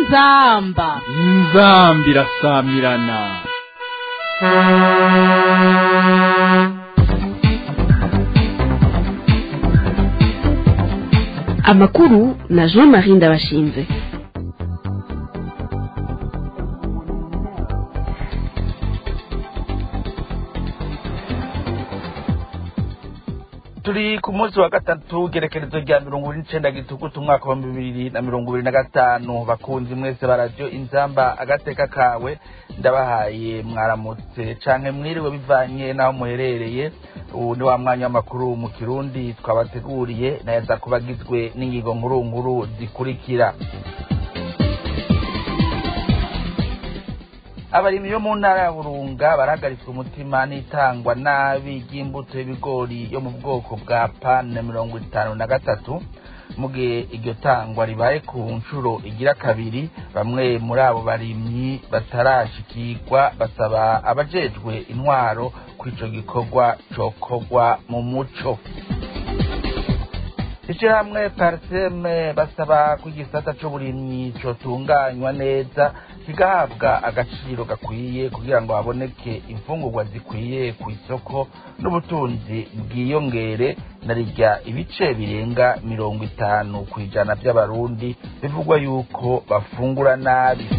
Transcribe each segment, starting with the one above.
inzamba inzambi irasamirana amakuru na jean marie ndabashinze turi ku munsi wa gatatu gerekerezo rya mirongo ine n'icenda gitugutu umwaka wa bibiri na mirongo ibiri na gatanu bakunzi mwese ba radiyo inzamba agateka kawe ndabahaye mwaramutse canke mwiriwe bivanye n'aho muherereye ubu ni wa mwanya w'amakuru mu kirundi twabateguriye nayo aza kuba agizwe n'ingingo nkuru nkuru zikurikira abarimyi bo mu ntara ya burunga barahagaritswe umutima n'itangwa nabi ry'imbuto y'ibigori yo mu bwoko bwa pane mirongo itanu na gatatu mu gihe iryo tangwa ribaye ku nshuro igira kabiri bamwe muri abo barimyi batarashikirwa basaba abajejwe intwaro ko ico gikorwa cokorwa mu muco ishirahamwe pariseme basaba ko igisata c'uburimyi cotunganywa neza kigahabwa agaciro gakwiye kugira ngo haboneke imfungurwa zikwiye ku isoko n'ubutunzi bwiyongere na rirya ibice birenga mirongo itanu ku ijana by'abarundi bivugwa yuko bafungura nabi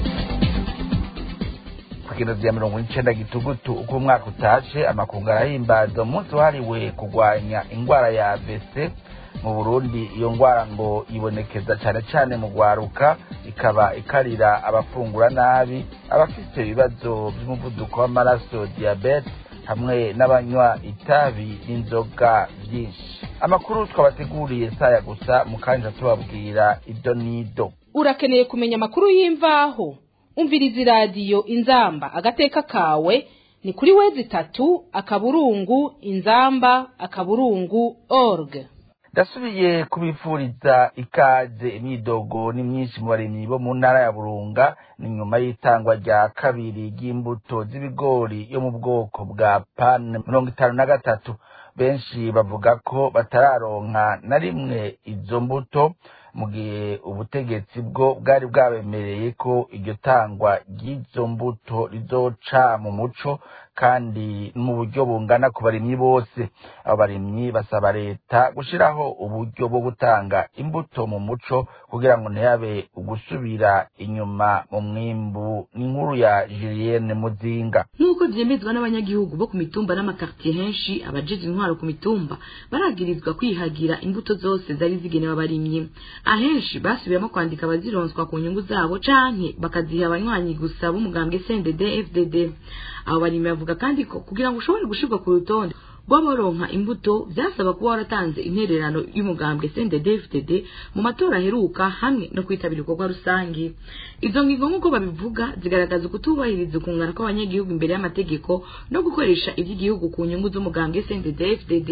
kugenda vya mirongo icenda gitugutu uko umwaka utashe amakungu arahimbaza umunsi wahariwe kurwanya ingwara ya AVC mu Burundi iyo ngwara ngo ibonekeza cane cane mu gwaruka ikaba ikarira abafungura nabi abafite ibibazo by'umuvuduko w'amaraso diabete hamwe n'abanywa itabi n'inzoga byinshi amakuru twabateguriye saya gusa mukanja tubabwira ido n'ido urakeneye kumenya amakuru y'imvaho umviriza iradiyo inzamba agateka kawe ni kuri wezi itatu akaburungu inzamba akaburungu org ndasubiye kubifuriza ikaze imyidogo ni myinshi mu barimyi bo mu ntara ya burunga ni nyuma y'itangwa rya kabiri ry'imbuto z'ibigori yo mu bwoko bwa pane mirongo itanu na gatatu benshi bavuga ko batararonka na rimwe izo mbuto mu gihe ubutegetsi bwo bwari bwabemereye ko iryo tangwa ry'izo mbuto rizoca mu muco kandi mu buryo bungana ku barimyi bose abo barimyi basaba leta gushyiraho uburyo bwo gutanga imbuto mu muco kugira ngo ntihabe ugusubira inyuma mu mwimbu n'inkuru ya julienne muzinga nk'uko byemezwa n'abanyagihugu bo ku mitumba n'amakartiye henshi abajeje intwaro ku mitumba baragirizwa kwihagira imbuto zose zari zigenewe abarimyi ahenshi basubiramo kwandika abazironswa ku nyungu zabo canke bakaziha abanywanyi gusa b'umugambwe CNDD FDD abo barimyi bavuga kandi ko kugira ngo ushobore gushirwa ku rutonde rw'abaronka imbuto byasaba kuba waratanze intererano y'umugambwe CNDD FDD mu matora aheruka hamwe no kwitabira ibikorwa rusange izo ngingo nk'uko babivuga zigaragaza ukutubahiriza ukungana kw'abanyagihugu imbere y'amategeko no gukoresha iby'igihugu ku nyungu z'umugambwe CNDD FDD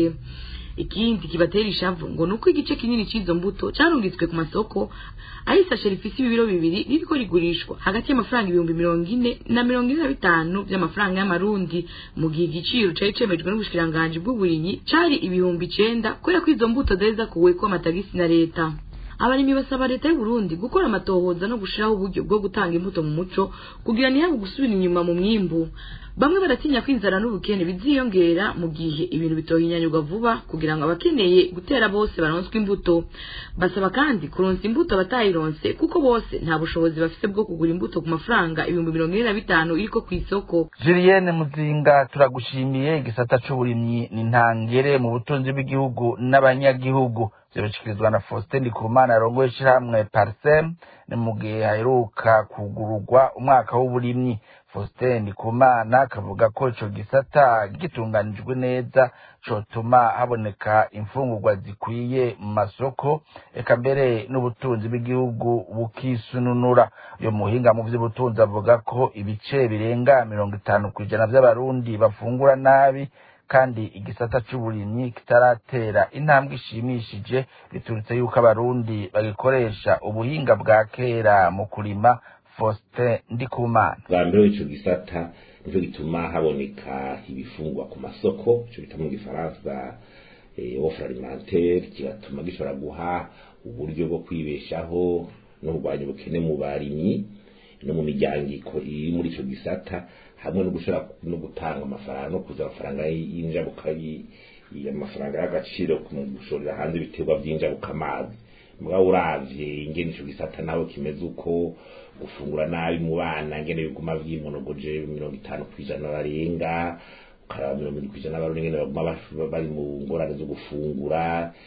ikindi kibatera ishavu ngo nuko igice kinini cy'izo mbuto carungitswe ku masoko ari isashe rifise ibibiro bibiri ririko rigurishwa hagati y'amafaranga ibihumbi mirongo ine na mirongo ine na bitanu vy'amafaranga y'amarundi mu gihe igiciro cari cemejwe n'ubushikiranganji bw'uburimyi cari ibihumbi icenda kubera ko izo mbuto zari zakuweko amatagisi na leta abarimyi basaba leta y'u Burundi gukora amatohoza no gushiraho uburyo bwo gutanga imbuto mu muco kugira ntihabe gusubira inyuma mu mwimbu bamwe baratinya ko inzara n'ubukene biziyongera mu gihe ibintu bitohinyanyurwa vuba kugira ngo abakeneye gutera bose baronswe imbuto basaba kandi kuronsa imbuto abatayironse kuko bose nta bushobozi bafise bwo kugura imbuto ku mafaranga ibihumbi mirongo ine na bitanu iriko kw'isoko julienne muzinga turagushimiye igisata c'uburimyi ni ntangere mu butunzi bw'igihugu n'abanyagihugu vyabishikirizwa na faustin ndikumana arongoye ishirahamwe parsem ni mu gihe haheruka kugururwa umwaka w'uburimyi faustin ndikumana akavuga ko ico gisata gitunganijwe neza cotuma haboneka imfungurwa zikwiye mu masoko eka mbere n'ubutunzi bw'igihugu bukisununura uyo muhinga mu vy'ubutunzi avuga ko ibice birenga mirongo itanu kw'ijana vy'abarundi bafungura nabi kandi igisata c'uburimyi kitaratera intambwe ishimishije biturutse yuko abarundi bagikoresha ubuhinga bwa kera mu kurima Faustin Ndikumana bwa mbere w'ico gisata nico gituma haboneka ibifungwa ku masoko ico bita mu gifaransa eh, offre alimentaire kigatuma gishobora guha uburyo bwo kwibeshaho no kurwanya ubukene mu barimyi no mu miryango iri muri ico gisata hamwe no gushobora no gutanga amafaranga no kuza amafaranga y'injabuka amafaranga y'agaciro mu gushorera hanze ibiterwa by'injabuka amazi mugabo uravye ingene ico gisata naho kimeze uko gufungura nabi mu bana ngene biguma vyimonogoje mirongo itanu kw'ijana barenga ukaraba mirongo irindwi kw'ijana barundi ngene baguma bari mu ngorane zo gufungura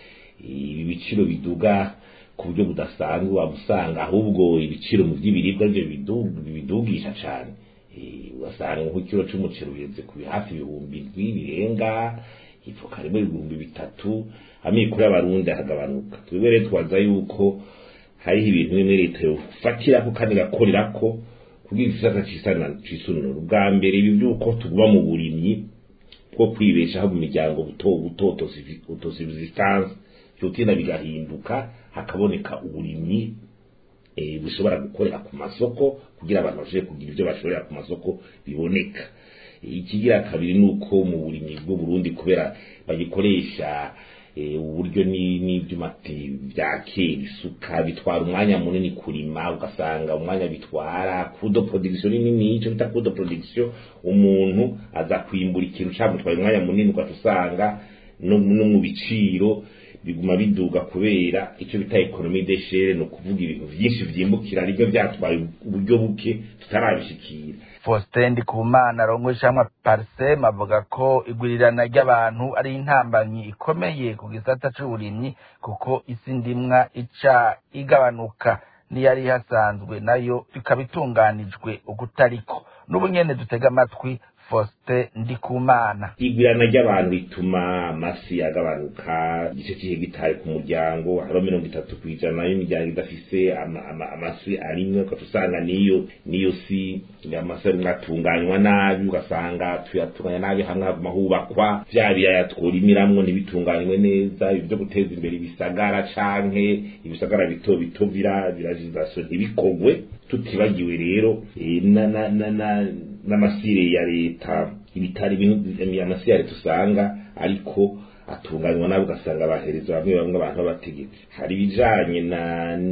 ibi biciro biduga ku buryo budasanzwe waba usanga ahubwo ibiciro mu by'ibiribwa byo bidugisha cane ugasanga nk'ikiro c'umuceri ugeze ku hafi ibihumbi ndwi birenga ifuka rimwe ibihumbi bitatu amikoro y'abarundi aragabanuka twebwe rero twaza yuko hariho ibintu bimwe leta yofatirako kandi igakorerako kugira igisata cisununura ubwa mbere ibi vy'uko tuguma mu burimyi bwo kwibeshaho mu miryango buto buto autosubsistance vyotinda bigahinduka hakaboneka uburimyi bushobora gukorera ku masoko kugira abantu bashobore kugira ivyo bashorera ku masoko biboneka ikigira kabiri nuko mu burimyi bwo Burundi kubera bagikoresha uburyo n'ivyuma vya kera isuka bitwara umwanya munini kurima ugasanga umwanya bitwara kudo production nini ico bita kudo production umuntu aza kwimbura ikintu camutwaye umwanya munini ugaca usanga no mu biciro biguma biduga kubera icyo bita economie d'echere no kuvuga ibintu byinshi vyimbukira nibyo byatwaye uburyo buke tutarabishikira Faustin Ndikumana rongo ishamwa Parsem avuga ko igurirana ry'abantu ari intambanyi ikomeye ku gisata c'uburimyi kuko isi ndimwa ica igabanuka niyari hasanzwe nayo bikabitunganijwe ukutariko n'ubu nyene dutega amatwi Faustin Ndikumana igwirana ry'abantu rituma amasi agabanuka igice c'ihegitari ku muryango hariho mirongo itatu kw'ijana y'imiryango idafise amasi arimwe ugaca usanga niyo niyo si amasi arimwe atunganywa nabi ugasanga tuyatunganya nabi hamwe haguma hubakwa vya biyaya tworimiramwo ntibitunganywe neza ibi vyo guteza imbere ibisagara canke ibisagara bito bito vira virajizasiyo ntibikogwe tutibagiwe rero n'amasire ya leta ibitari amasire ya leta usanga ariko atunganywa nabi ugasanga bahereza bamwe bamwe abantu b'abategetsi hari ibijanye na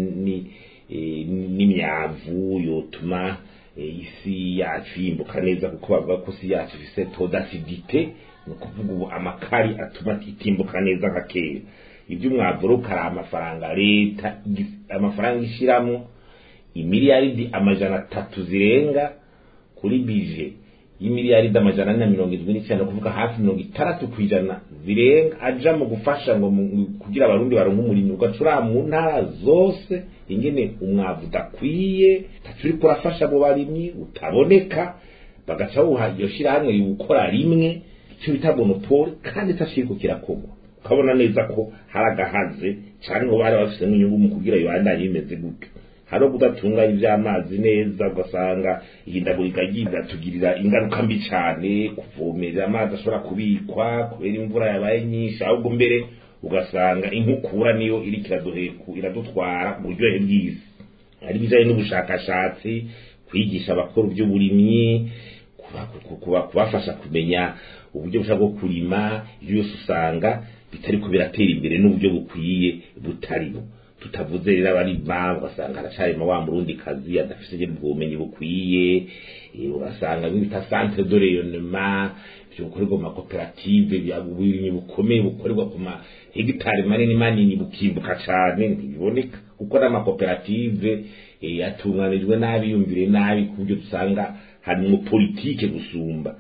n'imyavu yotuma isi yacu yimbuka neza kuko bavuga ko isi yacu ifise todasidite ni ukuvuga ubu amakari atuma itimbuka neza nka kera ivy'umwavu rero ukari amafaranga leta amafaranga ishiramwo imiliyaridi amajana atatu zirenga kuri bije y'imiliyaridi amajana ane na mirongo irindwi n'icyenda kuvuga hafi mirongo itandatu ku ijana zirenga aja mu gufasha ngo kugira abarundi baronke umurimo ugacura mu ntara zose ingene umwavu udakwiye tacu uriko urafasha mu barimyi utaboneka bagaca wuha iyo shirahamwe riwukora rimwe ico bita monopole kandi itashiriko kirakorwa ukabona neza ko hari agahaze canke ngo bari bafisemo inyungu mu kugira ibandanye bimeze gutyo hari kudatunganya iby'amazi neza ugasanga ihindagurika ry'igatugirira ingaruka mbi cyane kuvomerera amazi ashobora kubikwa kubera imvura yabaye nyinshi ahubwo mbere ugasanga inkukura niyo iri iradutwara mu buryohe bw'isi hari ibijyanye n'ubushakashatsi kwigisha abakora iby'uburimyi kubafasha kumenya uburyo bushaka bwo kurima ibyo byose usanga bitari ko biratera imbere n'uburyo bukwiye butarimo tutavuze rero abarima ugasanga aracarima wa murundi kazi adafise ubwo bumenyi bukwiye ugasanga bita centre de rayonnement byo gukorerwa mu makoperative uburimyi bukomeye bukorerwa ku ma hegitari manini manini bukimbuka cane ntibiboneka kuko n'amakoperative atunganijwe nabi yumvire nabi ku buryo dusanga hari mu politike gusumba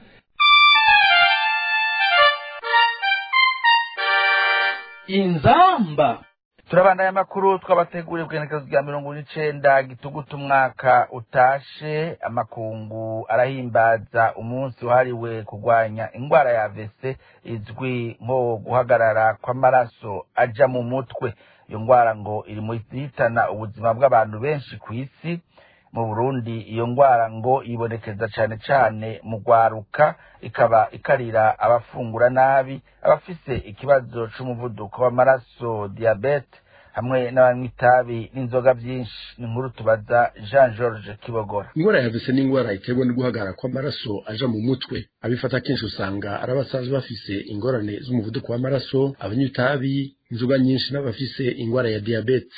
inzamba turabandanya amakuru twabateguriye ku igenekerezo rya mirongo n'icenda gitugutu umwaka utashe amakungu arahimbaza umunsi wahariwe kurwanya indwara ya vese izwi nko guhagarara kw'amaraso aja mu mutwe iyo ndwara ngo iri mu zihitana ubuzima bw'abantu benshi ku isi mu burundi iyo ndwara ngo ibonekeza cane cane mu rwaruka ikaba ikarira abafungura nabi abafise ikibazo c'umuvuduko w'amaraso diabete hamwe n'abanywa itabi n'inzoga vyinshi ni inkuru tubaza jean george kibogora ingwara ya vese ni ingwara iterwa no guhagarara kw'amaraso aja mu mutwe abifata kenshi usanga ari abasanzwe bafise ingorane z'umuvuduko w'amaraso abanywa itabi inzoga nyinshi n'abafise ingwara ya diabete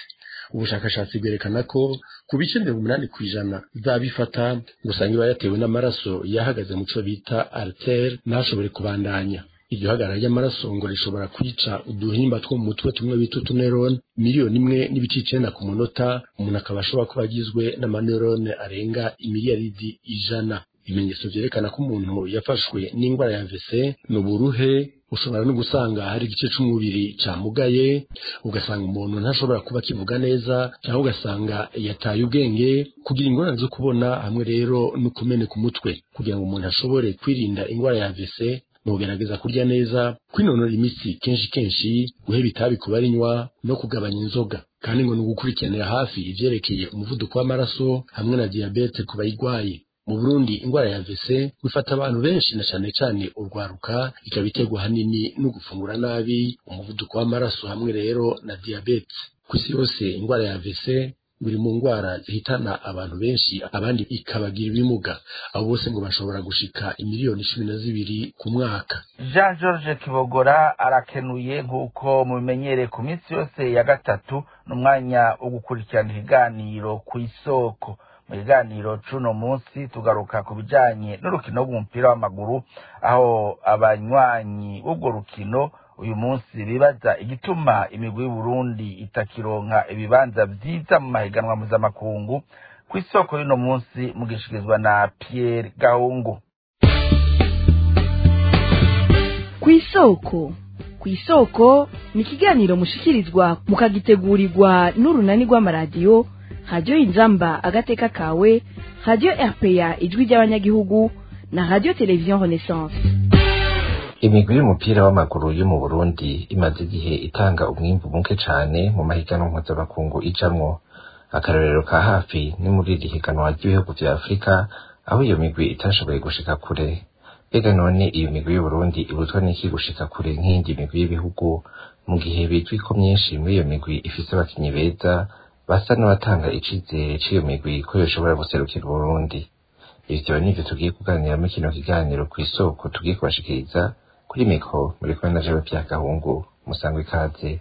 ubushakashatsi bwerekana ko ku bice mirongo umunani ku ijana zabifata ngo usanga iba yatewe n'amaraso yahagaze mu cyo bita artere ntashobore kubandanya iryo hagarara ry'amaraso ngo rishobora kwica uduhimba two mu mutwe tumwe bita utunerone miliyoni imwe n'ibice icenda ku munota umuntu akaba ashobora kuba agizwe n'amanerone arenga imiliyaridi ijana ibimenyetso vyerekana ko umuntu yafashwe n'ingwara ya vese ni uburuhe ushobora no gusanga hari igice c'umubiri camugaye ugasanga umuntu ntashobora kuba akivuga neza cyangwa ugasanga yataye ubwenge kugira ingorane zo kubona hamwe rero no kumeneka umutwe kugira ngo umuntu ashobore kwirinda ingwara ya vese nugerageza kurya neza kwinonora imitsi kenshi kenshi guheba itabi ku barinywa no kugabanya inzoga kandi ngo ni ugukurikiranira hafi ivyerekeye umuvuduko w'amaraso hamwe na diyabete ku bayigwaye mu Burundi ingwara ya VC wifata abantu benshi na cane cane urwaruka ikaba iterwa hanini no gufungura nabi umuvuduko w'amaraso hamwe rero na diabete ku isi yose ingwara ya VC biri mu ngwara zihitana abantu benshi abandi ikabagira ibimuga abo bose ngo bashobora gushika imiliyoni cumi na zibiri ku mwaka jean george kibogora arakenuye nk'uko mubimenyereye ku minsi yose ya gatatu n'umwanya wo gukurikirana ibiganiro ku isoko mu biganiro c'uno munsi tugaruka ku bijanye n'urukino rw'umupira w'amaguru aho abanywanyi b'urwo rukino uyu munsi bibaza igituma imigwi y'uburundi itakironka ibibanza vyiza mu mahiganwa mpuzamakungu ku isoko y'uno munsi mugishikirizwa na pierre gahungu ku isoko ku isoko ni ikiganiro mushikirizwa mukagitegurirwa n'urunani rw'amaradiyo radiyo inzamba agateka kawe radiyo rpa ijwi ry'abanyagihugu na radiyo televiziyo renaissance imigwi y'umupira w'amaguru yo mu burundi imaze igihe itanga umwimbu muke cane mu mahiganwa mpuzamakungu ijamwo akarorero ka hafi ni muri iri higanwa ry'ibihugu vya afurika aho iyo migwi itashoboye gushika kure mbega none iyo migwi y'uburundi ibuzwa n'iki gushika kure nk'iyindi migwi y'ibihugu mu gihe bizwi ko myinshi muri iyo migwi ifise abakinyi beza basa n'abatanga icizere c'iyo migwi ko yoshobora guserukira uburundi ivyo nivyo tugiye kuganiramo kino kiganiro kw'isoko tugiye kubashikiriza kuri mikro muri kumwe na jewe vya gahungu musangwa ikaze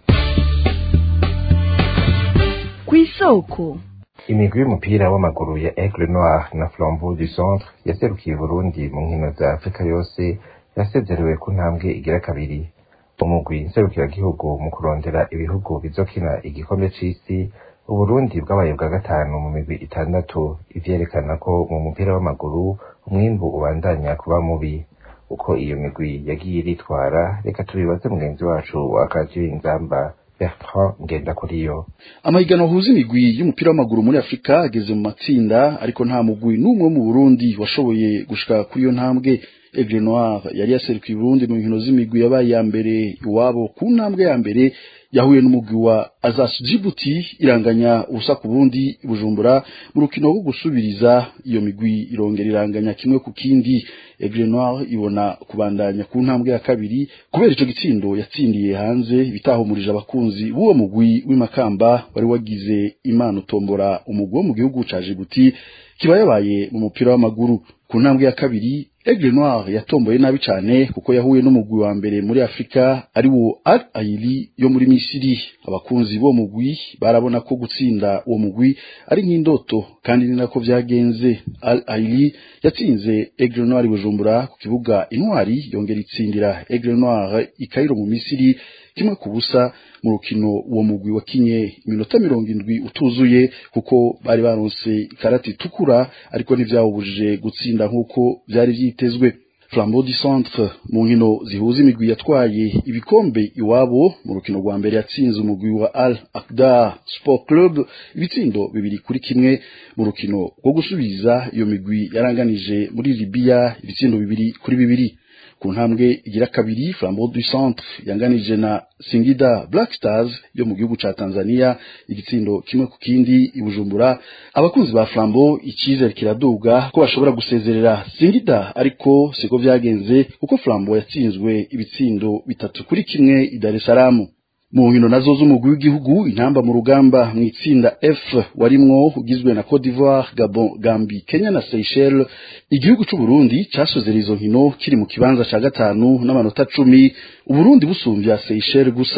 ku isoko imigwi y'umupira w'amaguru ya aigle noir na flambeau du centre yaserukiye burundi mu nkino za afurika yose yasezerewe ku ntambwe igira kabiri umugwi nserukiragihugu mu kurondera ibihugu bizokina igikombe c'isi uburundi bwabaye bwa gatanu mu migwi itandatu ivyerekana ko mu mupira w'amaguru umwimbu ubandanya kuba mubi uko iyo migwi yagiye iritwara reka tubibaze mugenzi wacu wa kadiyo inzamba bertrand ngendakuriyo amahiganwa ahuza imigwi y'umupira w'amaguru muri afurika ageze mu matsinda ariko nta mugwi n'umwe wo mu burundi washoboye gushika kuri iyo ntambwe aigle noir yari yaserukiye uburundi mu nkino z'imigwi yabaye iya mbere iwabo ku ntambwe ya mbere yahuye n'umugwi wa Azas Djibouti iranganya ubusa ku bundi Bujumbura mu rukino rwo gusubiriza iyo migwi irongera iranganya kimwe ku kindi Aigle Noir ibona kubandanya ku ntambwe ya kabiri kubera ico gitsindo yatsindiye hanze bitahumurije abakunzi b'uwo mugwi w'imakamba wari wagize imana utombora umugwi wo mu gihugu ca Djibouti kiba yabaye mu mupira w'amaguru ku ntambwe ya kabiri Aigle Noir yatomboye nabi cane kuko yahuye n'umugwi wa mbere muri Afrika ari wo Al Ahly yo muri Misiri abakunzi bo mugwi barabona ko gutsinda uwo mugwi ari nk'indoto kandi ni nako vyagenze Al Ahly yatsinze Aigle Noir Bujumbura ku kibuga Intwari yongera itsindira Aigle Noir i Cairo mu Misiri kimwe ku busa mu rukino uwo mugwi wakinye iminota mirongo indwi utuzuye kuko bari baronse ikarati itukura ariko ntivyawubujije gutsinda nk'uko vyari vyitezwe Flambeau du Centre mu nkino zihuza imigwi yatwaye ibikombe iwabo mu rukino rwa mbere yatsinze umugwi wa Al Akdar Sport Club ibitsindo bibiri kuri kimwe mu rukino rwo gusubiza iyo migwi yaranganije muri Libya ibitsindo bibiri kuri bibiri ku ntambwe igira kabiri Flambeau du Centre yanganije na Singida Black Stars yo mu gihugu ca Tanzania igitsindo kimwe ku kindi ibujumbura abakunzi ba Flambeau ikizere kiraduga ko bashobora gusezerera Singida ariko siko vyagenze kuko Flambeau yatsinzwe ibitsindo bitatu kuri kimwe i Dar es Salaam mu nkino nazo z'umugwi w'igihugu intamba mu rugamba mu itsinda F warimwo ugizwe na Cote d'Ivoire, Gabon, Gambie, Kenya na Seychelles igihugu c'u Burundi casozera izo nkino kiri mu kibanza ca gatanu n'amanota cumi Uburundi busumvya Seychelles gusa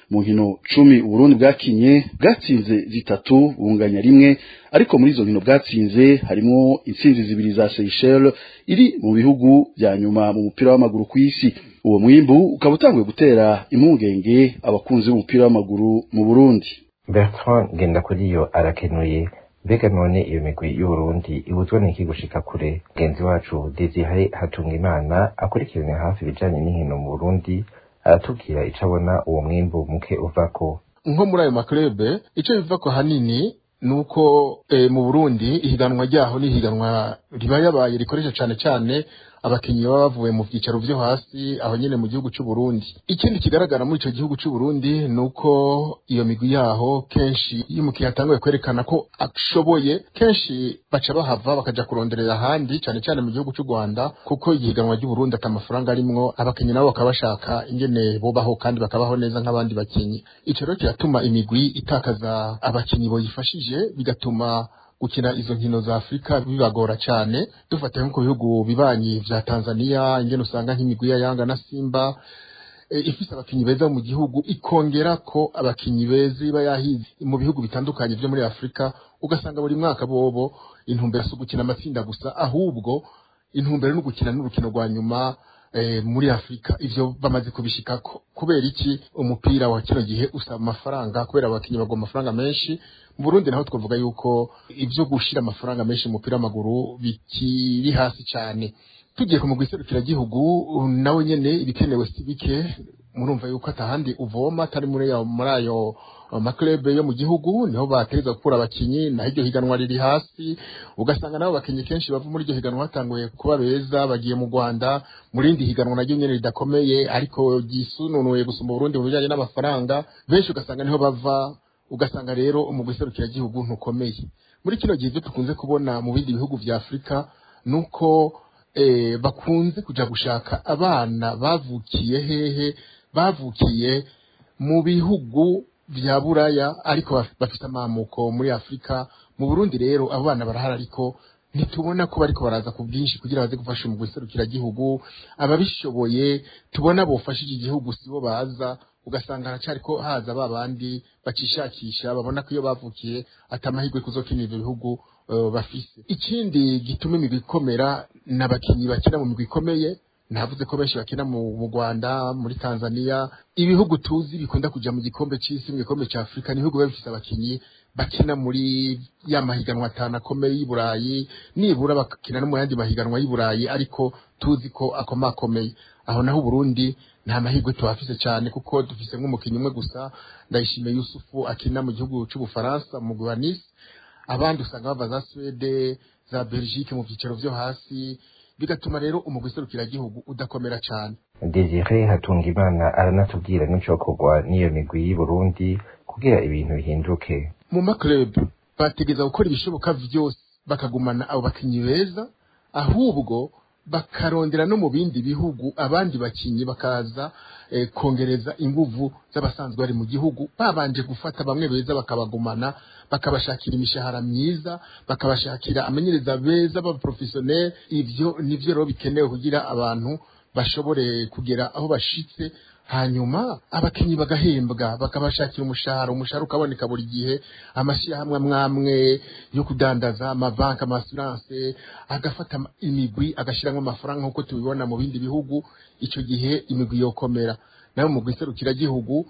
mu nkino cumi uburundi bwakinye bwatsinze zitatu bunganya rimwe ariko muri izo nkino bwatsinze harimo intsinzi zibiri za Seychelles iri mu bihugu bya nyuma mu mupira w'amaguru ku isi uwo mwimbu ukaba utanguye gutera impungenge abakunzi b'umupira w'amaguru mu Burundi Bertrand Ngendakuriyo arakenuye mbega none iyo migwi y'uburundi ibuzwa n'iki gushika kure mugenzi wacu desire hatungimana akurikirana hafi ibijanye n'inkino mu burundi aratubwira ico abona uwo mwimbu muke uvako nko muri ayo maklube ico bivako hanini nuko e, mu Burundi ihiganwa ryaho ni ihiganwa riba yabaye rikoresha cane cane abakinyi baba bavuye mu vyicaro vyo hasi aho nyene mu gihugu c'u Burundi ikindi kigaragara muri ico gihugu c'u Burundi nuko iyo migwi yaho kenshi iyo umukinyi atanguye kwerekana ko ashoboye kenshi baca bahava bakaja kuronderera ahandi cane cane mu gihugu c'u Rwanda kuko ihiganwa ry'u Burundi ata mafaranga arimwo abakinyi nabo bakaba bashaka ingene bobaho kandi bakabaho neza nk'abandi bakinyi ico rero kiratuma imigwi itakaza abakinyi boyifashije bigatuma gukina izo nkino za Afrika bibagora cyane dufate nko ku bihugu bibanyi vya Tanzania ingene usanga nk'imigwi ya Yanga na Simba e, ifise abakinyi beza mu gihugu ikongera ko abakinyi beza iba yahize mu bihugu bitandukanye vyo muri Afrika ugasanga buri mwaka bobo intumbero si gukina amatsinda gusa ahubwo intumbero no gukina n'urukino rwa nyuma e, muri Afrika ivyo bamaze kubishikako kubera iki umupira wa kino gihe usaba amafaranga kubera abakinyi bagwa amafaranga menshi mu Burundi naho twavuga yuko ivyo gushira amafaranga menshi mu mupira w'amaguru bikiri hasi cyane tugiye ku mugwi serukiragihugu nawe nyene ibikenewe si bike murumva yuko atahandi uvoma atari muri ayo muri ayo maklebe yo mu gihugu niho batereza gukura abakinyi naho iryo higanwa riri hasi ugasanga nabo bakinyi kenshi bava muri iryo higanwa batanguye kuba beza bagiye mu Rwanda mu rindi higanwa naryo nyene ridakomeye ariko ryisununuye gusumba Burundi mu bijanye n'amafaranga benshi ugasanga niho bava ugasanga rero umugwi serukiragihugu ntukomeye muri kino gihe ibyo tukunze kubona mu bindi bihugu vya Afrika nuko eh, bakunze kuja gushaka abana bavukiye hehe bavukiye mu bihugu vya buraya ariko bafite amamuko muri Afrika mu Burundi rero abo bana barahari ariko ntitubona ko bariko baraza ku bwinshi kugira baze gufasha umugwi serukiragihugu ababishoboye tubona bofashije igihugu sibo baza ugasanga haracari ko haza ba bandi bacishakisha babona ko iyo bavukiye atamahirwe kuzokinira ivyo bihugu uh, bafise ikindi gituma imigwi ikomera n'abakinyi bakina mu migwi ikomeye navuze ko benshi bakina mu, mu Rwanda muri Tanzania ibihugu tuzi bikunda kuja mu gikombe c'isi mu gikombe ca Afrika n'ibihugu biba bifise abakinyi bakina muri ya mahiganwa atanu akomeye y'i Burayi nibura bakina no mu yandi mahiganwa y'i Burayi ariko tuzi ko akomakomeye aho naho Burundi nta mahirwe tuhafise cyane kuko dufise nk'umukinnyi umwe gusa ndayishimiye Yusufu akina mu gihugu c'ubufaransa mu mugwi wa Nice abandi usanga bava za Swede za Belgique mu vyicaro vyo hasi bigatuma rero umugwi serukiragihugu udakomera cyane Desire Hatungimana aranatubwira n'icokorwa n'iyo migwi y'i Burundi kugira ibintu bihinduke mu maklub bategeza gukora ibishoboka vyose bakagumana abo bakinyi beza ahubwo bakarondera no mu bindi bihugu abandi bakinyi bakaza eh, kongereza inguvu z'abasanzwe bari mu gihugu babanje gufata bamwe beza bakabagumana bakabashakira imishahara myiza bakabashakira amenyereza beza b'abaprofessionnel ivyo nivyo rero bikenewe kugira abantu bashobore kugera aho bashitse hanyuma abakinyi bagahembwa bakabashakira umushahara umushahara ukaboneka buri gihe amashyirahamwe amwamwe yo kudandaza amabanki amasuranse agafata imigwi agashyiramo amafaranga nk'uko tubibona mu bindi bihugu icyo gihe imigwi yokomera nayo mu gihugu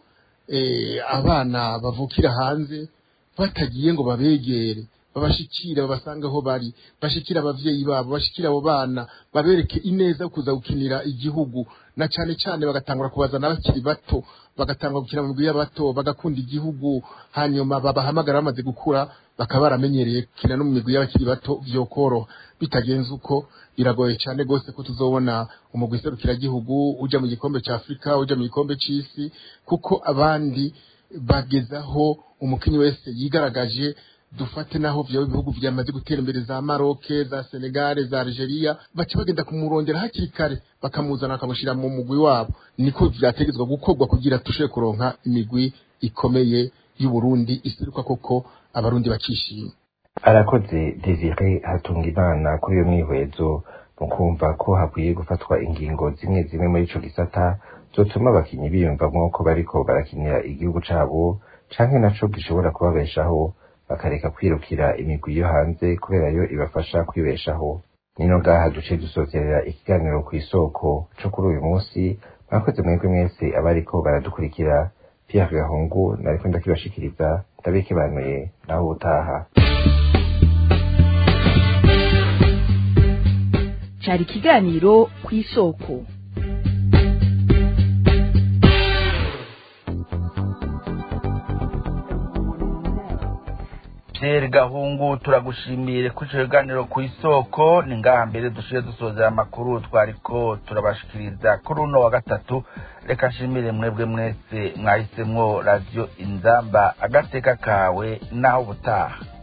abana bavukira hanze batagiye ngo babegere babashikire babasanga aho bari bashikira abavyeyi babo bashikira abo bana babereke ineza kuza gukinira igihugu na cane cane bagatangura kubazana bakiri bato bagatangura gukina mu migwi y'abato bagakunda igihugu hanyuma babahamagara bamaze gukura bakaba baramenyereye gukina no mu migwi y'abakiri bato vyokoroha bitagenze uko biragoye cyane gose ko tuzobona umugwi serukiragihugu uja mu gikombe ca Afrika uja mu gikombe c'isi kuko abandi bagezaho umukinyi wese yigaragaje dufate naho vyo bihugu vyamaze gutera imbere za Maroc za Senegal za Algeria baca bagenda kumurondera hakiri kare bakamuzana bakamushira mu mugwi wabo niko vyategezwa gukorwa kugira tushe kuronka imigwi ikomeye y'u Burundi isiruka koko abarundi bakishima arakoze Desire Hatungimana kuri iyo mwihwezo mu kumva ko hakwiye gufatwa ingingo zimwe zimwe muri ico gisata zotuma abakinyi biyumvamwo ko bariko barakinira igihugu cabo canke naco gishobora kubabeshaho bakareka kwirukira imigwi yo hanze kubera yo ibafasha kwibeshaho nino ngaha duce dusozerera ikiganiro ku isoko co kuri uyu munsi mwakoze mwebwe mwese abariko baradukurikira Pierre Gahungu nariko ndakibashikiriza ndabikibanuye naho utaha cari ikiganiro ku isoko Pierre Gahungu turagushimiye kuri ico kiganiro ku isoko ni ngaha mbere dushiye dusozera amakuru twariko turabashikiriza kuri uno wa gatatu reka nshimire mwebwe mwese mwahisemwo radio inzamba agateka kawe naho ubutaha